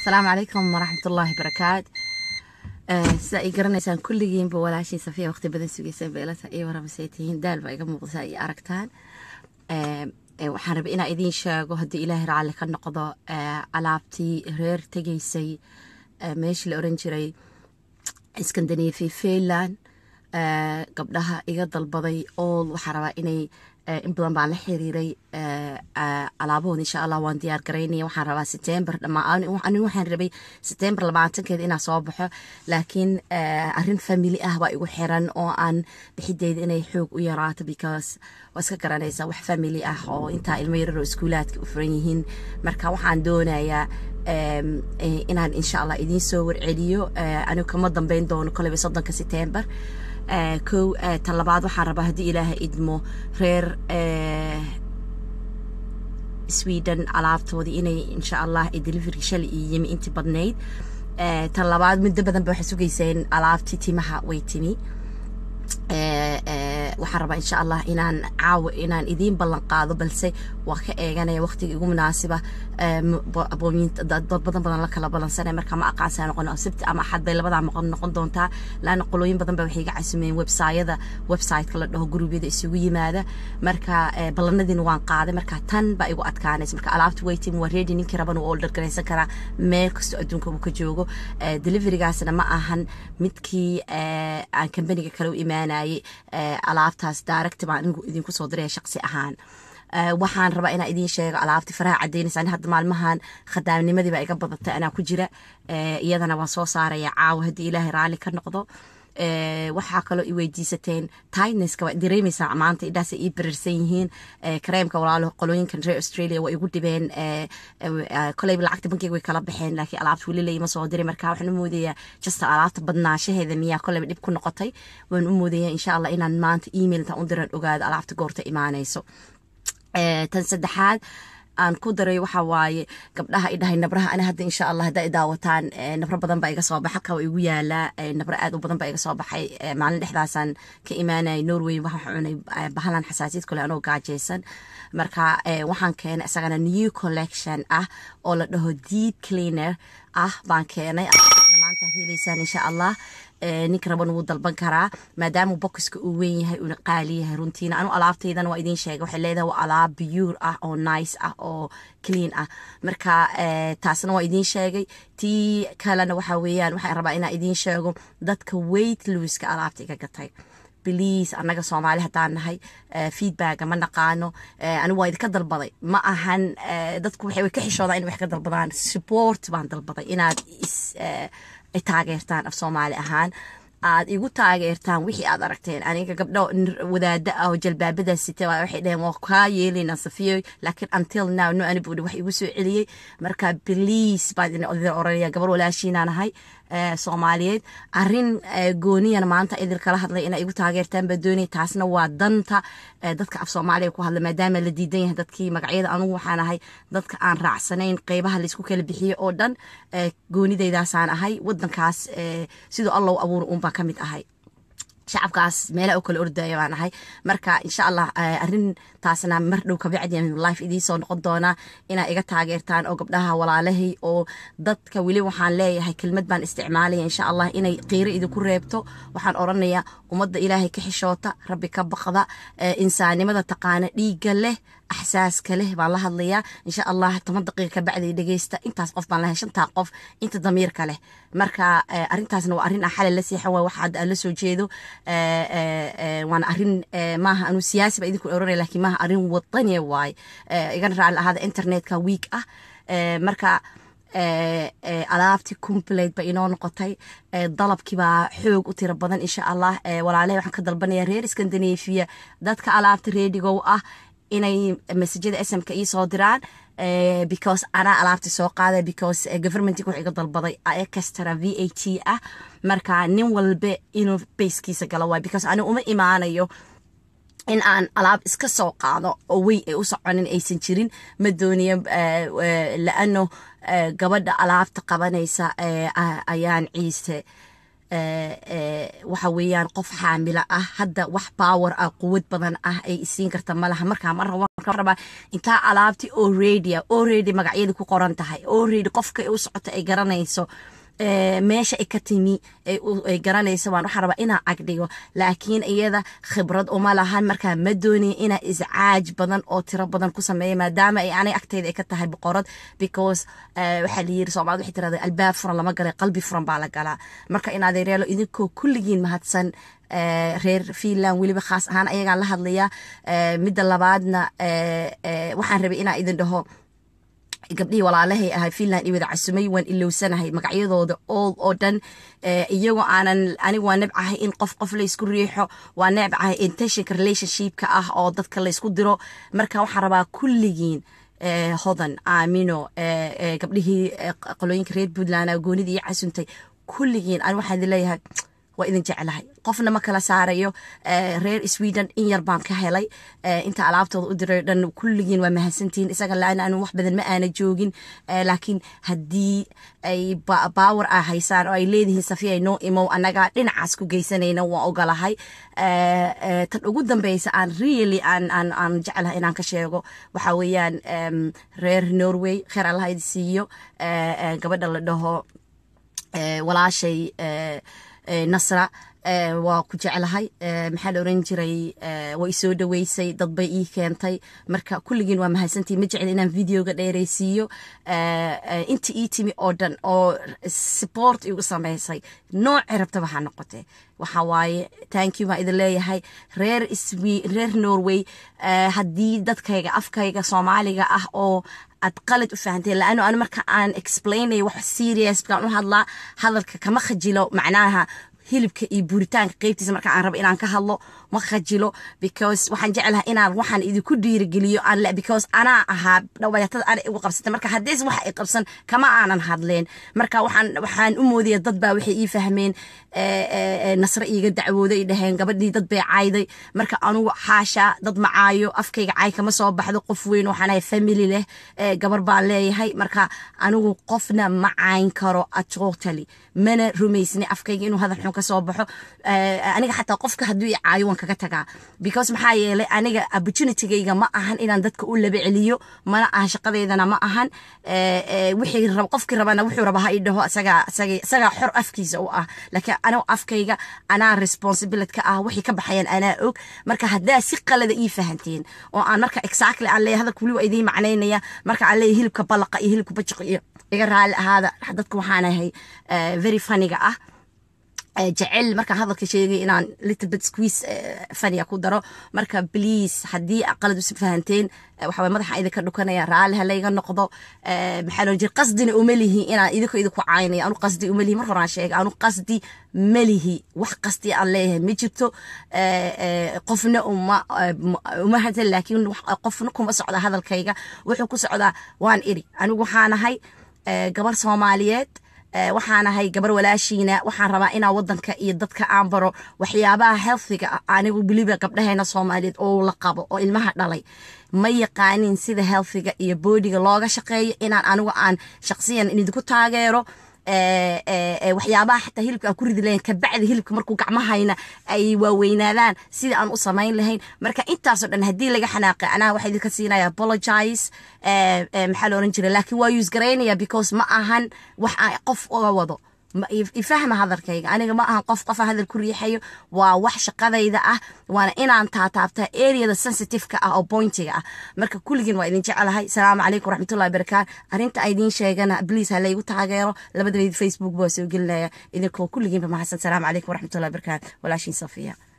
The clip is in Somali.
asalaamu calaykum waraxmatullaahi barakaat sida ay garanaysaan kulligiinba walaashii safiya waqti badan sugeyseen beelata iyo warabasay tihiin daal baa iga muuqda iyo aragtaan waxaan rabay inaa idiin sheego haddii ilaahay raalli ka noqdo alaabtii reer tegaysay meeshii la oran jiray iskandanafi finland gabdhaha iga dalbaday ool waxaa rabaa inay in badan baan la xiriiray alaabahood insha allah waan diyaar garaynaya waxaan rabaa setember dhamaan waxaan rabay setember labaatankeeda inaa soo baxo laakiin arrin family ah baa igu xiran oo aan bixideyda inay xoog u yaraato because waa iska garanaysaa wax family ah oo intaa ilmo yararoo iskuulaadka u furan yihiin marka waxaan doonayaa inaan insha allah idiin soo warceliyo anigu kama dambeyn doono koleyba soddonka setember kow tan labaad waxaan rabaa haddii ilaaha idmo reer sweden alaabtoodii inay insha allah delivery shalay iyo yimi intii badnayd tan labaad muddo badan ba waxay sugayseen alaabtii timaha way timi waxaan rabaa insha allah inaan caawo inaan idiin ballan qaado balse waa ka eeganaya waqtiga igu munaasiba dad badan badan la kala balansanaya marka ma aqaansaa noqon sabti ama axad bay labadaa noqon noqon doontaa laana qolooyin badan ba waxay iga casumeen websayada websiteka la dhaho gurubyada isugu yimaada marka ballanadiina waan qaaday marka tan baa igu adkaanaysa marka alaabta waiting waa ready ninkii raban uu order garaysan karaa meel kastoo adduunka uu ka joogo deliverygaasna ma ahan midkii aan kambaniga kale u imaanayay alaabtaas direct baan anigu idinku soo diraya shaqsi ahaan waxaan rabaa inaa idiin sheego alaabti faraha cadaynaysa ani hadda maalmahan khadaamnimadii baa iga badatay anaa ku jira iyadana waan soo saaraya caawa haddii ilaahay raalli ka noqdo waxaa kaloo i weydiisateen tigneska waa dareemaysaa maanta idhaasay ii bararsan yihiin kareemka walaalo qolooyinkan reer australia waa igu dhibeen koleyba lacagta bankeyga way kala baxeen laakiin alaabta weli layma soo diray marka waxaan u moodayaa jasta alaabta badnaashaheeda miyaa koleyba dhib ku noqotay waan u moodayaa insha allah inaan maanta email intaan u diran ogaado alaabta goorta imaanayso tan saddexaad aan ku daray waxa waaye gabdhaha idhahay nabraha ani hadda insha allah hadda daawataan nabro badan baa iga soo baxa halka igu yaalaa nabro aad u badan baa iga soo baxay maalin dhexdaasaan ka imaanayay norway waxaan cunay bahalan xasaasiyad kale anoo gaajaysan marka waxaan keenay isagana new collection ah oo la dhaho deep cleaner ah baan keenay maanta heleysaan insha allah ninka raban wuu dalban karaa maadaama bokiska uu weyn yahay uuna qaali yahay runtiina anu alaabtaydana waa idiin sheegay waxay leedahay waa alaab biyuur ah oo nice ah oo clean ah marka taasna waa idiin sheegay tii kalena waxa weeyaan waxaan rabaa inaan idiin sheego dadka weight looska alaabta iga gatay bliis annaga soomaali haddaan nahay feedbacka ma naqaano anigu waa idinka dalbaday ma ahan dadku waxay ka xishoodaan in wax ka dalbadaan support baan dalbaday inaad is taageertaan af soomaali ahaan aad igu taageertaan wixii aad aragteen aniga gabdho wadaada ah oo jalbaabadaas sita waxay dhaheen waa kaa yeelayna safiyo laakiin until now no anybody wax igu soo celiyey marka please baan idin oranaya gabar walaashiinaan ahay soomaaliyeed arin gooniyana maanta idin kala hadlay inaa igu taageertaan baa doonay taasna waa danta dadka af soomaaliya ku hadla maadaama la diidan yahay dadkii magacyada anugu waxaan ahay dadka aan raacsanayn qeybaha laysku kala bixiyo oo dhan goonidaydaasaan ahay wadankaas siduu allow abuura uunbaa ka mid ahay shacabkaas meelaha u kala ordaya baan ahay marka insha allah arintaasna mar dhow kabacdi life idiin noqon doonaa inaa iga taageertaan oo gabdhaha walaalahay oo dadka weli waxaan leeyahay kelmad baan isticmaalaya insha allah inay qiiro idinku reebto waxaan oranayaa ummadda ilaahay ka xishoota rabbi ka baqda insaanimada taqaana dhiigga leh axsaaska leh baan la hadlayaa insha allah toban daqiiqa kabacdi dhegeysta intaas qof baan lahay shantaa qof inta damiirka leh marka arintaasna waa arrin aan xalay la seexan waay waxa hadda aan la soo jeedo waana arrin maaha anuu siyaasi ba idinku oranaya laakiin maaha arrin wadaniya waay igana raalli ahaada internetka week ah marka alaabtii complete ba inoo noqotay dalabkiibaa xoog u tiro badan insha allah walaalahay waxaan ka dalbanaya reer scandinavia dadka alaabta reedigow ah inay masajada smka ii soo diraan because anaa alaabta soo qaaday because governmentig wax iga dalbaday extra v a t ah marka nin walbe inuu bayskiisa galo waay because ani uma imaanayo in aan alaab iska soo qaado oo wey ay u soconin aysan jirin ma dooniyo laano gabadha alaabta qabanaysa ayaan ciise waxa weeyaan qof xaamilo ah hadda wax power ah quwad badan ah ay isiin karta malaha markaa ma rabaa intaa alaabti already already magacyadii ku qoran tahay already qofka u socota ay garanayso meesha ay ka timi ay garanayso waan waxaa rabaa inaa agdhigo laakiin iyada khibrad uma lahan markaa ma doonaya inaa iscaaj badan oo tiro badan ku sameeya maadaama ay anay agteyda ay ka tahay boqorad because waxaa la yiri soomaalida waxay tirahda albaab furan lama galay qalbi furan baa la galaa marka in adeereelo idinkoo kulligiin mahadsan reer finland weliba khaas ahaan ayagaan la hadlayaa midda labaadna waxaan rabay inaa idin dhaho gabdhihii walaalahay ahay finland iyo wada casumay waan ilowsanahay magacyadooda all oo dhan iyagoo aanan anigu waa nebcahay in qof qof laysku riixo waa nebcahay intentionka relationshipka ah oo dadka laysku diro marka waxaan rabaa kulligiin hodan aamino gabdhihii qolooyinka reer puntland goonidii iyo casuntay kulligiin ani waxaan idin leeyahay waa idin jeclahay qofna ma kala saarayo reer sweden in yar baan ka helay inta alaabtooda u diray dhan kulligiin waa mahadsantihiin isaga la anu wax badan ma aana joogin laakiin haddii ay baawer a haysaan oo ay leedihiin safiya noo imow annaga dhinacaas ku geysanayna waan ogolahay tan ugu dambeysa aan really aan aan aan jeclahay inaan ka sheego waxa weeyaan reer norway kheer allaha idi siiyo gabadha la dhaho walaashay nasra waa ku jeclahay maxaa la oran jiray waa isoo dhaweysay dad bay ii keentay marka kulligiin waa mahadsantii ma jecel inaan videoga dheeraysiiyo inta ii timi oo dhan oo support igu samaysay noocii rabtaba ha noqotee waxa waaye thank you baan idin leeyahay reer reer norway haddii dadkayga afkayga soomaaliga ah oo aad qalad u fahanteen laano anu marka aan explainayo wax serious baan u hadlaa hadalka kama khajilo macnaha hilibka iyo buuritaanka qeybtiisa marka aan rabo inaan ka hadlo ma khajilo because waxaan jeclahay inaan waxaan idinku dhiirigeliyo aan le because anaa ahaa dhawayatada ana igu qabsatay marka haddiis waxa i qabsan kama aanan hadleen marka waxaan waxaan u moodaya dad baa waxay ii fahmeen nasre iiga dacwooday ay dhaheen gabadhii dad bay caayday marka anugu xaasha dad macaayo afkayga caay kama soo baxdo qof weyn waxaan ahay family leh gabar baan leeyahay marka anigu qofna ma cayn karo totally mana rumaysni afkayga inuu hadal xun ka soo baxo aniga xataa qofka hadduu i caayo waan kaga tagaa because maxaa yeelay aniga opportunitygayga ma ahan inaan dadka u laba celiyo mana ahan shaqadeydana ma ahan wixii qofkii rabana wuxuu raba ha i dhaho isagaa xor afkiisa u ah laakiin anigu afkayga anaa responsibility ka ah wixii ka baxayaan anaa og marka haddaa si qalada ii fahanteen oo aan marka exactly aan leeyahay hadalka weli waa idiin macnaynaya marka aan leeyahay hilibka ballaqa iyo hilibka bajiqa iyo iga raalli ahaada dadka waxaan ahay very funniga ah jecel markaan hadalka sheegay inaan little bit squeeze faniya ku daro marka please haddii qalad usi fahanteen waxaa madaxa idinka dhukanaya raalli halayga noqdo maxaa loo jira qasdina uma lihi inaan idinko idinku caynaya anu qasdi uma lihi mar horaan sheegay anu qasdi ma lihi wax qasdi aan leeyahay ma jirto qofna uma uma hadal laakiin qofna kuma socda hadalkayga wuxuu ku socdaa waan iri anigu waxaan ahay gabar soomaaliyeed waxaan ahay gabar walaashiina waxaan rabaa inaa wadanka iyo dadka aan baro waxyaabaha healthiga ah anigu weliba gabdhaheena soomaaliyeed oo la qabo oo ilmaha dhalay ma yaqaanin sida healthiga iyo boodiga looga shaqeeyo inaan anigu aan shaqsiyan idinku taageero waxyaabaha xataa hilibka aan ku ridi lahayn kabacdi hilibka markuu gacmahayna ay waaweynaadaan sida aan u samayn lahayn marka intaasoo dhan haddii laga xanaaqay anaha waxaa idinka siinaya apologize maxaa la oran jira laakiin waa use garaynaya because ma ahan wax aan qof uga wado ifahma hadalkayga aniga ma ahan qof qofa hadal ku riixayo waa wax shaqadayda ah waana inaan taataabta areada sensitiveka ah oo pointiga ah marka kulligiin waa idin jecelahay salaamu calaykum waraxmatullahi barakaat arrinta a idiin sheegana bliis ha laygu taageero labadabeyd facebook baa soo gelinaya idinkoo kulligiinba mahadsan salaamu calaykum waraxmatullahi barakaat walaashiin safiya